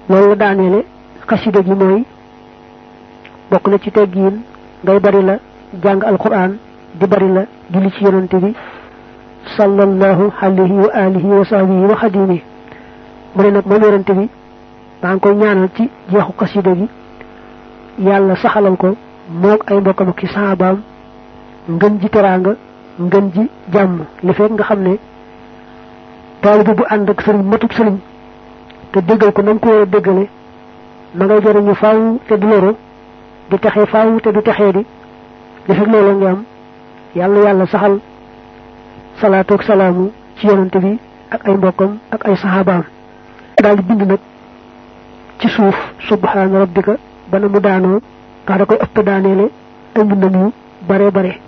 loolu la daaneele xasida gi mooy bokk na ci teggiin ngay bari la jàng alquran di bari la julli ci yonante bi sallallahu alayhi wa alihi wa sahbihi wa xadimi mu ne nag moom yonante bi maa ngi koy ñaanal ci jeexu xasida gi yàlla saxalal ko moog ay mbokkam ak saabaam ngën ji teraanga ngën ji jàmm li fekk nga xam ne taalibe bu ànd ak sëriñ matub sëriñ te déggal ko nam ko war a déggale ma ngay jëriñu faaw te du loro di texee faaw te du texee di li fekk loolu nga am yàlla yàlla saxal salaatu ak salaamu ci yonante bi ak ay mbokkam ak ay saxaabaam daal di bind nag ci suuf subhaana rabbika bana mu daanoo ndax da koy ëpp daaneele ay mbindam yu bare bare